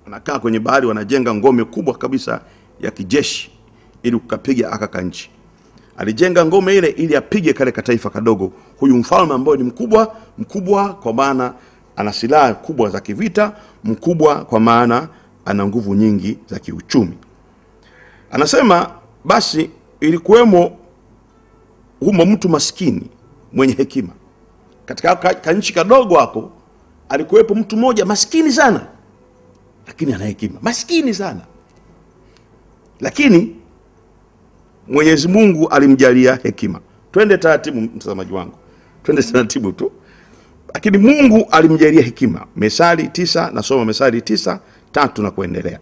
wanakaa kwenye bahari, wanajenga ngome kubwa kabisa ya kijeshi ili kukapiga aka kanchi. Alijenga ngome ile ili apige kale kataifa kadogo, huyu mfalme ambaye ni mkubwa mkubwa, kwa maana ana silaha kubwa za kivita, mkubwa kwa maana ana nguvu nyingi za kiuchumi. Anasema basi ilikuwemo humo mtu maskini mwenye hekima katika ka, ka nchi kadogo hapo, alikuwepo mtu mmoja maskini sana, lakini ana hekima, maskini sana, lakini Mwenyezi Mungu alimjalia hekima. Twende taratibu, mtazamaji wangu, twende taratibu tu, lakini Mungu alimjalia hekima. Mesali tisa, nasoma Mesali tisa tatu na kuendelea.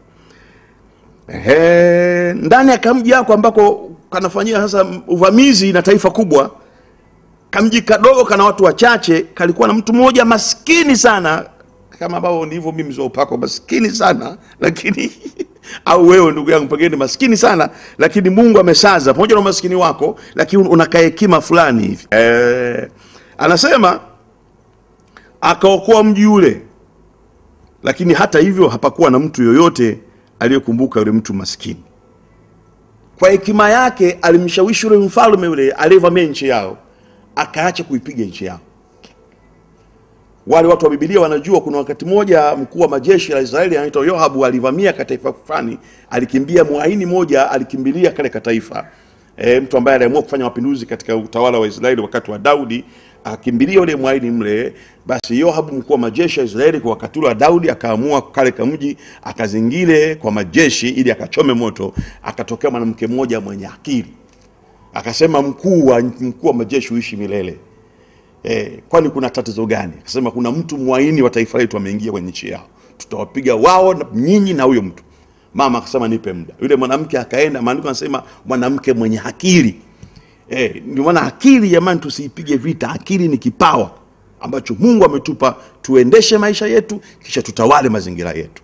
Ehe, ndani ya kamji yako ambako kanafanyia sasa uvamizi na taifa kubwa, kamji kadogo kana watu wachache, kalikuwa na mtu mmoja maskini sana, kama ambavyo ndivyo mimi mzee wa upako, maskini sana lakini au wewe ndugu yangu pengine maskini sana lakini Mungu amesaza pamoja na umaskini wako, lakini unakaa hekima fulani hivi. Eh, anasema akaokoa mji ule, lakini hata hivyo hapakuwa na mtu yoyote aliyekumbuka yule mtu maskini. Kwa hekima yake alimshawishi yule mfalme yule aliyevamia nchi yao, akaacha kuipiga nchi yao. Wale watu wa Biblia wanajua kuna wakati mmoja mkuu wa majeshi la Israeli anaitwa Yoabu alivamia kataifa fulani, alikimbia mwaini moja, alikimbilia kale kataifa. E, mtu ambaye aliamua kufanya mapinduzi katika utawala wa Israeli wakati wa Daudi akakimbilia ule mwaini mle. Basi Yoabu mkuu wa majeshi ya Israeli kwa wakati ule wa Daudi akaamua kale kamji akazingile kwa majeshi ili akachome moto. Akatokea mwanamke mmoja mwenye akili akasema, mkuu wa mkuu wa majeshi uishi milele. Eh, kwani kuna tatizo gani? Akasema kuna mtu mwaini wa taifa letu ameingia kwenye nchi yao, tutawapiga wao na nyinyi na huyo mtu. Mama akasema nipe muda. Yule mwanamke akaenda, maandiko anasema mwanamke mwenye akili. Eh, ndio maana akili jamani, tusiipige vita. Akili ni kipawa ambacho Mungu ametupa tuendeshe maisha yetu, kisha tutawale mazingira yetu.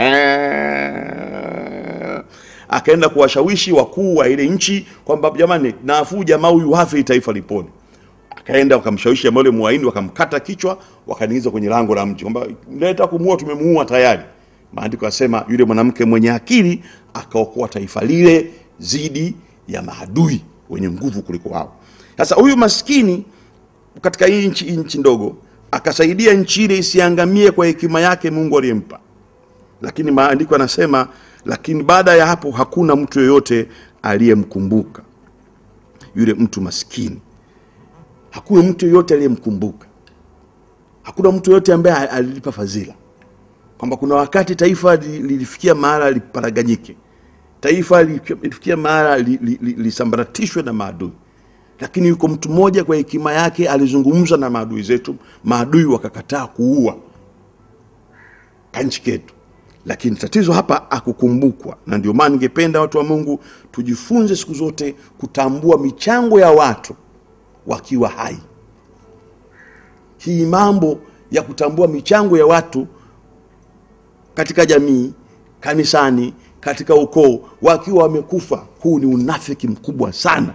Ehe. Akaenda kuwashawishi wakuu wa ile nchi kwamba jamani, nafuu jamaa huyu hafi, taifa lipone akaenda wakamshawishi ambao yule mwaini wakamkata kichwa wakaniingiza kwenye lango la mji kwamba mleta kumuua tumemuua tayari maandiko yasema yule mwanamke mwenye akili akaokoa taifa lile dhidi ya maadui wenye nguvu kuliko wao sasa huyu maskini katika hii nchi nchi ndogo akasaidia nchi ile isiangamie kwa hekima yake Mungu aliyempa lakini maandiko yanasema lakini baada ya hapo hakuna mtu yoyote aliyemkumbuka yule mtu maskini hakuna mtu yoyote aliyemkumbuka, hakuna mtu yoyote ambaye alilipa fadhila, kwamba kuna wakati taifa li- lilifikia mahala liparaganyike, taifa lilifikia mahala li- li- li- lisambaratishwe na maadui, lakini yuko mtu mmoja kwa hekima yake alizungumza na maadui zetu, maadui wakakataa kuua kanchi ketu lakini tatizo hapa akukumbukwa, na ndio maana ningependa watu wa Mungu tujifunze siku zote kutambua michango ya watu wakiwa hai. Hii mambo ya kutambua michango ya watu katika jamii, kanisani, katika ukoo wakiwa wamekufa, huu ni unafiki mkubwa sana.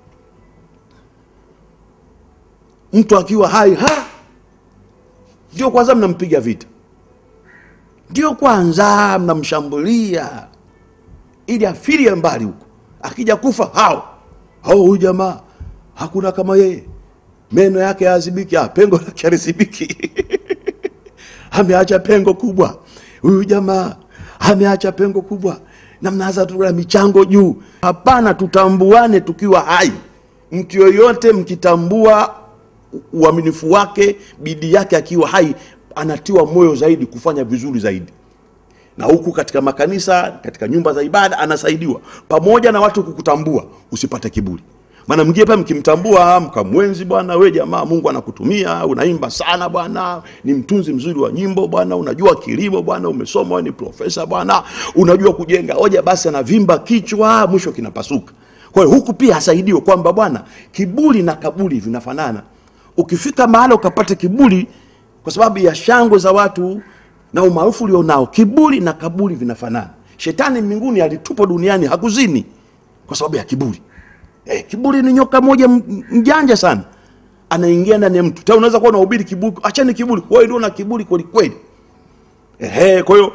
Mtu akiwa hai ha, ndio kwanza mnampiga vita, ndio kwanza mnamshambulia ili afirie mbali huko, akija kufa hao hao, huyu jamaa hakuna kama yeye, meno yake hayazibiki, ah, pengo lake halizibiki ameacha pengo kubwa huyu jamaa, ameacha pengo kubwa, na mnaanza tu na michango juu. Hapana, tutambuane tukiwa hai. Mtu yoyote mkitambua uaminifu wake, bidii yake akiwa hai, anatiwa moyo zaidi kufanya vizuri zaidi na huku katika makanisa, katika nyumba za ibada anasaidiwa, pamoja na watu kukutambua, usipate kiburi. Maana mwingine pale mkimtambua, mkamwenzi, bwana we jamaa, Mungu anakutumia, unaimba sana bwana, ni mtunzi mzuri wa nyimbo bwana, unajua kilimo bwana, umesoma wewe ni profesa bwana, unajua kujenga hoja, basi anavimba kichwa, mwisho kinapasuka. Kwa hiyo huku pia asaidiwe kwamba bwana, kiburi na kaburi vinafanana. Ukifika mahali ukapata kiburi kwa sababu ya shangwe za watu na umaarufu ulionao, kiburi na kaburi vinafanana. Shetani mbinguni alitupwa duniani hakuzini kwa sababu ya kiburi. Eh, kiburi ni nyoka moja m- mjanja sana, anaingia ndani ya mtu. Tena unaweza kuwa unahubiri kiburi, achani kiburi, wewe ndio una kiburi kweli kweli. Ehe, kwa hiyo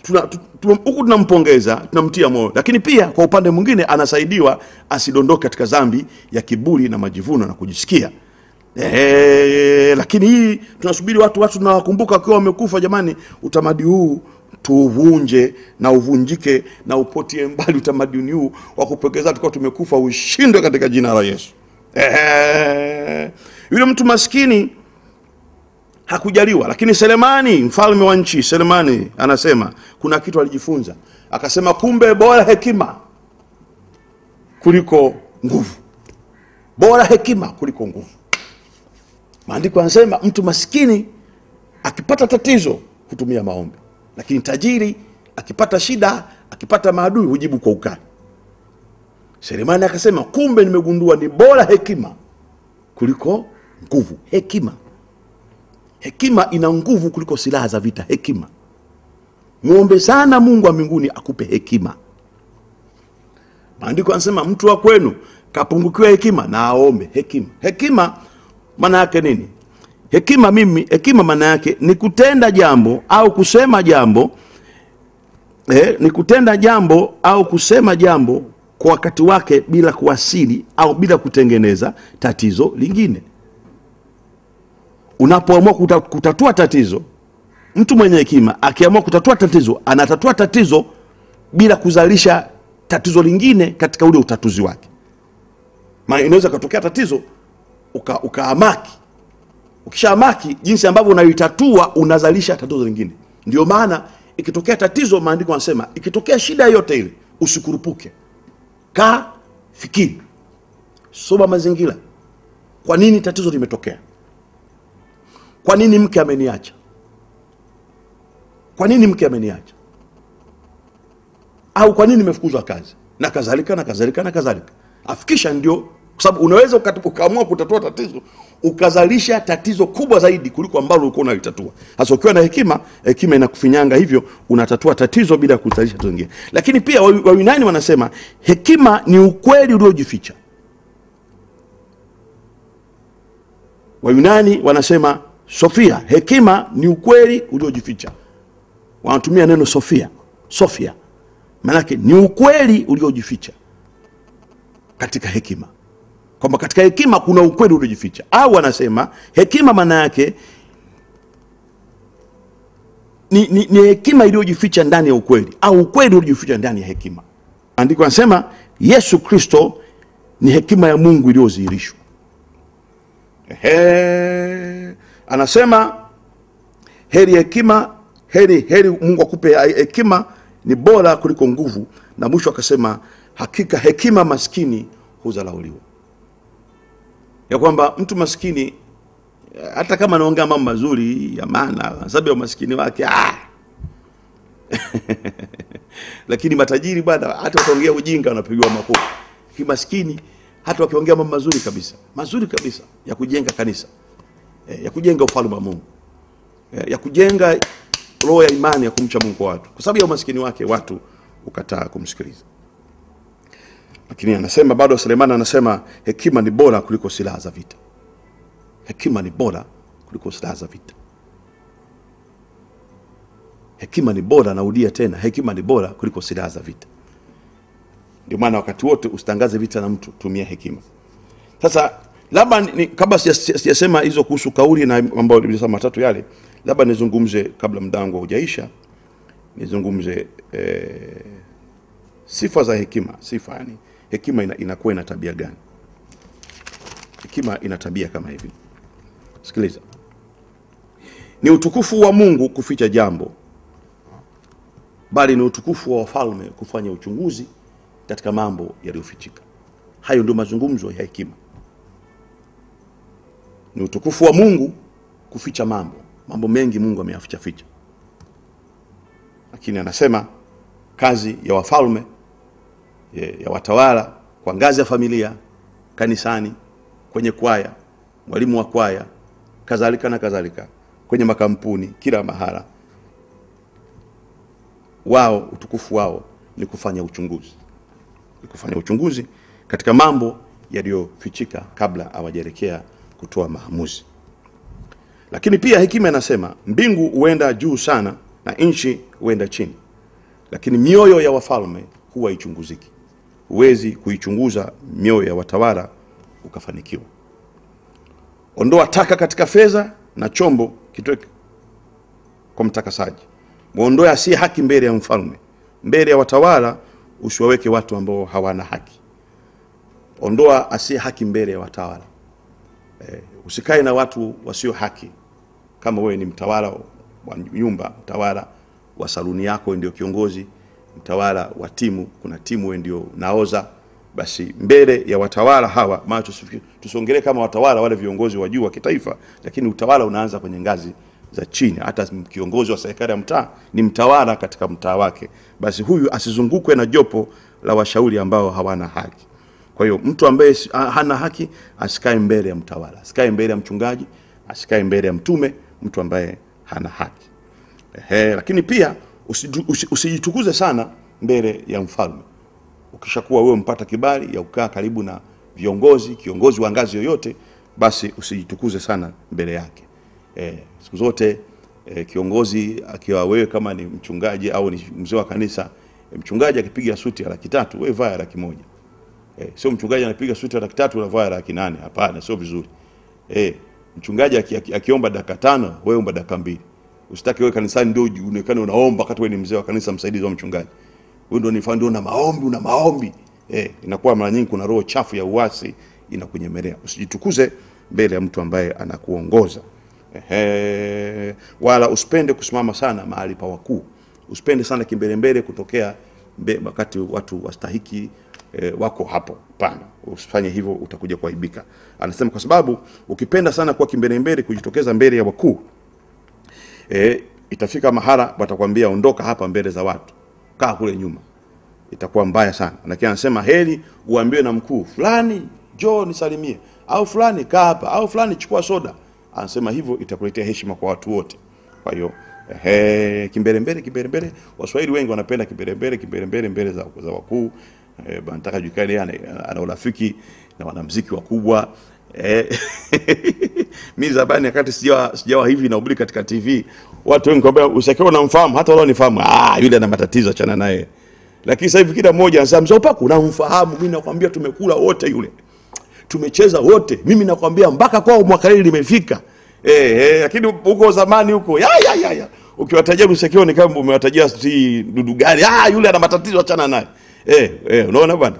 tuna, tu- tu- huku tunampongeza tunamtia moyo lakini pia kwa upande mwingine anasaidiwa asidondoke katika dhambi ya kiburi na majivuno na kujisikia Ehe, lakini hii tunasubiri watu watu tunawakumbuka wakiwa wamekufa jamani utamadi huu tuuvunje na uvunjike na upotie mbali utamaduni huu wa kupokeza tukiwa tumekufa ushindwe katika jina la yesu Ehe. yule mtu maskini hakujaliwa lakini selemani mfalme wa nchi selemani anasema kuna kitu alijifunza akasema kumbe bora hekima kuliko nguvu bora hekima kuliko nguvu maandiko yanasema mtu maskini akipata tatizo hutumia maombi lakini tajiri akipata shida akipata maadui hujibu kwa ukali selemani akasema kumbe nimegundua ni bora hekima kuliko nguvu hekima hekima ina nguvu kuliko silaha za vita hekima mwombe sana mungu wa mbinguni akupe hekima maandiko anasema mtu wa kwenu kapungukiwa hekima na aombe hekima hekima maana yake nini hekima mimi hekima maana yake ni kutenda jambo au kusema jambo eh, ni kutenda jambo au kusema jambo kwa wakati wake bila kuwasili au bila kutengeneza tatizo lingine unapoamua kuta, kutatua tatizo mtu mwenye hekima akiamua kutatua tatizo anatatua tatizo bila kuzalisha tatizo lingine katika ule utatuzi wake maana inaweza katokea tatizo uka- ukaamaki ukishaamaki jinsi ambavyo unaitatua unazalisha tatizo lingine ndio maana ikitokea tatizo maandiko anasema ikitokea shida yoyote ile usikurupuke kaa fikiri soma mazingira kwa nini tatizo limetokea kwa nini mke ameniacha kwa nini mke ameniacha au kwa nini nimefukuzwa kazi na kadhalika na kadhalika na kadhalika afikisha ndio kwa sababu unaweza ukat- ukaamua kutatua tatizo ukazalisha tatizo kubwa zaidi kuliko ambalo ulikuwa unalitatua hasa ukiwa na hekima hekima inakufinyanga hivyo unatatua tatizo bila kuzalisha tatizo lingine lakini pia Wayu- wayunani wanasema hekima ni ukweli uliojificha wayunani wanasema sofia hekima ni ukweli uliojificha wanatumia neno sofia sofia maanake ni ukweli uliojificha katika hekima kwamba katika hekima kuna ukweli uliojificha au wanasema hekima maana yake ni, ni, ni hekima iliyojificha ndani ya ukweli au ukweli uliojificha ndani ya hekima andiko anasema yesu kristo ni hekima ya mungu iliyodhihirishwa Ehe. anasema heri hekima heri heri mungu akupe hekima ni bora kuliko nguvu na mwisho akasema hakika hekima maskini huzalauliwa ya kwamba mtu maskini eh, hata kama anaongea mambo mazuri ya maana kwa sababu ya umaskini wake ah! lakini matajiri bwana hata wakiongea ujinga wanapigiwa makofi kimaskini hata wakiongea mambo mazuri kabisa mazuri kabisa ya kujenga kanisa eh, ya kujenga ufalme wa mungu eh, ya kujenga roho ya imani ya kumcha mungu kwa watu kwa sababu ya umaskini wake watu ukataa kumsikiliza lakini anasema bado selemani anasema hekima ni bora kuliko silaha za vita hekima ni bora kuliko silaha za vita hekima ni bora naudia tena hekima ni bora kuliko silaha za vita ndio maana wakati wote usitangaze vita na mtu tumia hekima sasa labda ni- ni- kabla sija- sijasema hizo kuhusu kauli na mambo nilisema matatu yale labda nizungumze kabla muda wangu haujaisha nizungumze eh, sifa za hekima sifa yani hekima ina, inakuwa ina tabia gani hekima ina tabia kama hivi sikiliza ni utukufu wa mungu kuficha jambo bali ni utukufu wa wafalme kufanya uchunguzi katika mambo yaliyofichika hayo ndio mazungumzo ya hekima ni utukufu wa mungu kuficha mambo mambo mengi mungu ameyaficha ficha lakini anasema kazi ya wafalme ya ya watawala kwa ngazi ya familia kanisani kwenye kwaya mwalimu wa kwaya kadhalika na kadhalika kwenye makampuni kila mahala wao utukufu wao ni kufanya uchunguzi ni kufanya uchunguzi katika mambo yaliyofichika kabla hawajaelekea kutoa maamuzi lakini pia hekima inasema mbingu huenda juu sana na nchi huenda chini lakini mioyo ya wafalme huwa haichunguziki. Huwezi kuichunguza mioyo ya watawala ukafanikiwa. Ondoa taka katika fedha na chombo kitoe kwa mtakasaji. Muondoe asiye haki mbele ya mfalme, mbele ya watawala usiwaweke watu ambao hawana haki. Ondoa asiye haki mbele ya watawala. Eh, usikae na watu wasio haki. Kama wewe ni mtawala wa nyumba, mtawala wa saluni yako ndio kiongozi, mtawala wa timu, kuna timu wewe ndio naoza, basi mbele ya watawala hawa, maana tusifi- tusiongelee kama watawala wale viongozi wa juu wa kitaifa, lakini utawala unaanza kwenye ngazi za chini. Hata kiongozi wa serikali ya mtaa ni mtawala katika mtaa wake, basi huyu asizungukwe na jopo la washauri ambao hawana haki. Kwa hiyo mtu ambaye si- ha- hana haki asikae mbele ya mtawala, asikae mbele ya mchungaji, asikae mbele ya mtume, mtu ambaye hana haki. Ehe, lakini pia usidu- usi- usijitukuze sana mbele ya mfalme. Ukishakuwa wewe mpata kibali ya kukaa karibu na viongozi, kiongozi wa ngazi yoyote, basi usijitukuze sana mbele yake. Eh, siku zote eh, kiongozi akiwa wewe kama ni mchungaji au ni mzee wa kanisa, eh, mchungaji akipiga suti ya laki tatu, wewe vaa ya laki moja. Eh, sio mchungaji anapiga suti ya laki tatu unavaa ya laki nane. Hapana, sio vizuri. Eh, mchungaji aki, aki, akiomba dakika tano, wewe omba dakika mbili. Usitaki wewe kanisani ndio uonekane unaomba wakati wewe ni mzee wa kanisa msaidizi wa mchungaji. Wewe ndio nifaa ndio una maombi, una maombi. Eh, inakuwa mara nyingi kuna roho chafu ya uasi inakunyemelea. Usijitukuze mbele ya mtu ambaye anakuongoza. Ehe, wala usipende kusimama sana mahali pa wakuu. Usipende sana kimbelembele kutokea mbe, wakati watu wastahiki e, wako hapo. Hapana, usifanye hivyo, utakuja kuaibika. Anasema kwa sababu ukipenda sana kuwa kimbelembele, kujitokeza mbele ya wakuu e, itafika mahala watakwambia ondoka hapa mbele za watu, kaa kule nyuma, itakuwa mbaya sana. Lakini anasema heri uambiwe na mkuu fulani, njoo nisalimie, au fulani kaa hapa, au fulani chukua soda. Anasema hivyo itakuletea heshima kwa watu wote. Kwa hiyo ehe, kimbelembele, kimbelembele. Waswahili wengi wanapenda kimbelembele, kimbelembele mbele za, za wakuu eh, nataka julikane ana, ana urafiki na wanamuziki wakubwa eh, mimi zamani wakati sijawa sijawa hivi nahubiri katika TV, watu wengi kwambia usikiwa unamfahamu, hata wale wanifahamu, ah, yule ana matatizo, achana naye. Lakini sasa hivi kila mmoja anasema mzee Upaku, unamfahamu? Mimi nakwambia tumekula wote yule, tumecheza wote, mimi nakwambia mpaka kwao mwaka hili limefika. Eh, eh, lakini huko zamani huko ya ya ya, ya. ukiwatajia Msekeo ni kama umewatajia si dudu gani, ah, yule ana matatizo, achana naye. Eh, eh, unaona bwana.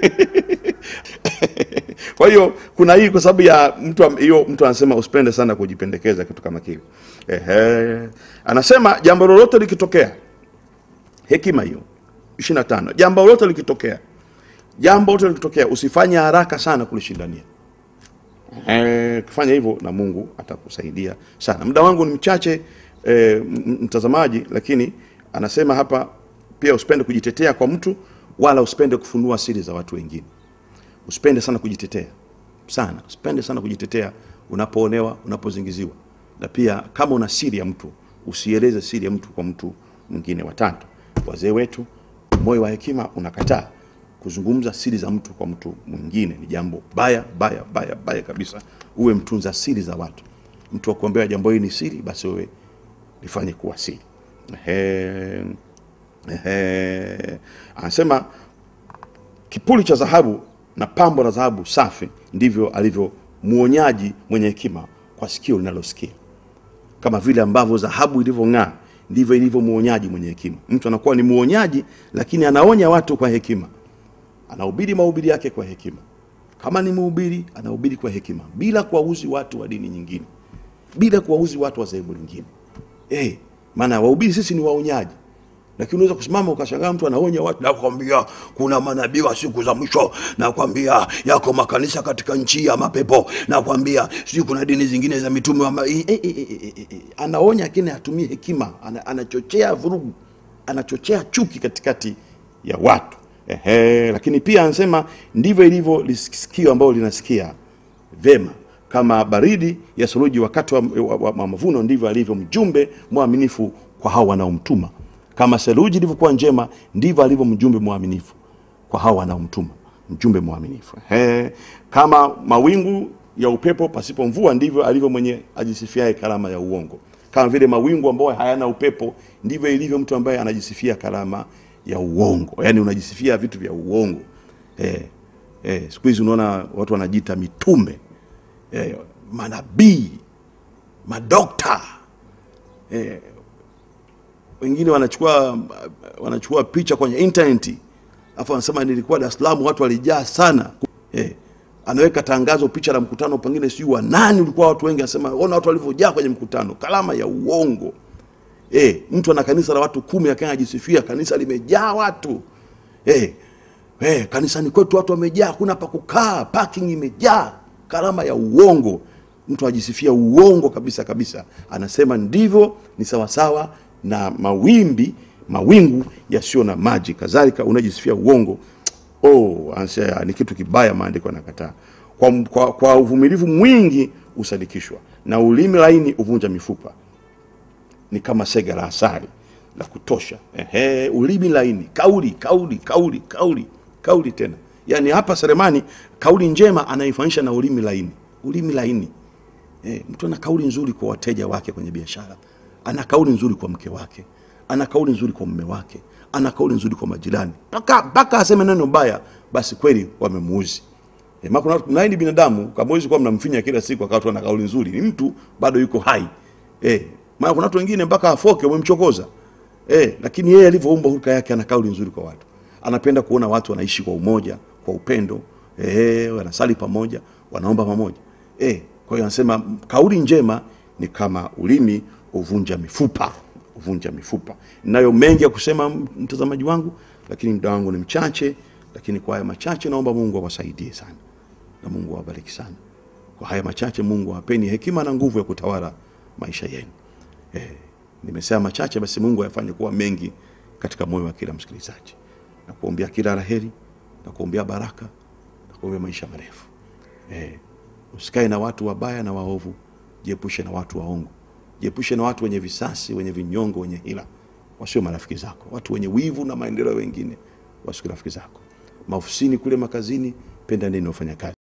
Kwa hiyo kuna hii kwa sababu ya mtu am- hiyo mtu anasema usipende sana kujipendekeza kitu kama kile. Ehe. Anasema jambo lolote likitokea hekima hiyo 25 jambo lolote likitokea jambo lolote likitokea usifanye haraka sana kulishindania. Eh, kufanya hivyo na Mungu atakusaidia sana. Muda wangu ni mchache eh, m- mtazamaji, lakini anasema hapa pia usipende kujitetea kwa mtu wala usipende kufunua siri za watu wengine. Usipende sana kujitetea sana, usipende sana kujitetea unapoonewa, unapozingiziwa, na pia kama una siri ya mtu usieleze siri ya mtu kwa mtu mwingine. Watatu, wazee wetu, moyo wa hekima unakataa kuzungumza siri za mtu kwa mtu mwingine. Ni jambo baya baya baya baya kabisa. Uwe mtunza siri za watu. Mtu akuambia jambo hili ni siri, basi wewe lifanye kuwa siri. Ehe, ehe. Anasema kipuli cha dhahabu na pambo la dhahabu safi ndivyo alivyo muonyaji mwenye hekima kwa sikio linalosikia. Kama vile ambavyo dhahabu ilivyong'aa ndivyo ilivyo muonyaji mwenye hekima. Mtu anakuwa ni muonyaji, lakini anaonya watu kwa hekima, anahubiri mahubiri yake kwa hekima. Kama ni mhubiri, anahubiri kwa hekima, bila kuwauzi watu wa dini nyingine, bila kuwauzi watu wa dhehebu lingine. Eh, maana wahubiri sisi ni waonyaji lakini unaweza kusimama ukashangaa mtu anaonya watu, nakwambia kuna manabii wa siku za mwisho, nakwambia yako makanisa katika nchi ya mapepo, nakwambia sijui kuna dini zingine za mitume wa ma... e, e, e, e, e, e. Anaonya lakini hatumii hekima, ana, anachochea vurugu, anachochea chuki katikati ya watu. Ehe, lakini pia anasema ndivyo ilivyo lisikio ambalo linasikia vema kama baridi ya suruji wakati wa, wa, wa, wa mavuno, ndivyo alivyo mjumbe mwaminifu kwa hao wanaomtuma. Kama seruji ilivyokuwa njema, ndivyo alivyo mjumbe mwaminifu kwa hao wanaomtuma. Mjumbe mwaminifu. Ehe, kama mawingu ya upepo pasipo mvua, ndivyo alivyo mwenye ajisifiaye karama ya uongo. kama vile mawingu ambayo hayana upepo, ndivyo ilivyo mtu ambaye anajisifia karama ya uongo, yaani unajisifia vitu vya uongo. Eh, eh, siku hizi unaona watu wanajiita mitume eh, manabii, madokta eh, wengine wanachukua wanachukua picha kwenye intaneti afu anasema nilikuwa Dar es Salaam watu walijaa sana eh, anaweka tangazo picha la mkutano pengine sijui wa nani ulikuwa watu wengi anasema ona watu walivyojaa kwenye mkutano kalama ya uongo eh, mtu ana kanisa la watu kumi akawa anajisifia kanisa limejaa watu eh, eh, kanisani kwetu watu wamejaa hakuna pa kukaa parking imejaa kalama ya uongo mtu ajisifia uongo kabisa kabisa anasema ndivyo ni sawasawa na mawimbi mawingu yasiyo na maji kadhalika unajisifia uongo oh, anasema ni kitu kibaya maandiko yanakataa kwa, kwa, kwa uvumilivu mwingi usadikishwa na ulimi laini uvunja mifupa ni kama sega la asali la kutosha Ehe, ulimi laini kauli kauli kauli kauli kauli tena yaani hapa seremani kauli njema anaifanisha na ulimi laini ulimi laini Eh, mtu ana kauli nzuri kwa wateja wake kwenye biashara, ana kauli nzuri kwa mke wake, ana kauli nzuri kwa mume wake, ana kauli nzuri kwa majirani, mpaka mpaka aseme neno baya, basi kweli wamemuuzi. Eh, maana kuna naye ni binadamu, kama huwezi kuwa mnamfinya kila siku akawa tu ana kauli nzuri, ni mtu bado yuko hai. Eh, maana kuna watu wengine mpaka afoke wamemchokoza. Eh, lakini yeye alivyoumbwa hulka yake ana kauli nzuri kwa watu. Anapenda kuona watu wanaishi kwa umoja, kwa upendo, eh, wanasali pamoja, wanaomba pamoja. Eh, kwa hiyo anasema kauli njema ni kama ulimi uvunja mifupa, uvunja mifupa. Ninayo mengi ya kusema mtazamaji wangu, lakini muda wangu ni mchache, lakini kwa haya machache naomba Mungu awasaidie sana na Mungu awabariki sana. Kwa haya machache Mungu awapeni hekima na nguvu ya kutawala maisha yenu. Eh, nimesema machache, basi Mungu ayafanye kuwa mengi katika moyo wa kila msikilizaji, na kuombea kila laheri, na kuombea baraka, na kuombea maisha marefu. Eh, usikae na watu wabaya na waovu, jiepushe na watu waongo, jiepushe na watu wenye visasi, wenye vinyongo, wenye hila, wasio marafiki zako. Watu wenye wivu na maendeleo wengine wasio rafiki zako. Maofisini kule, makazini, penda nini wafanya kazi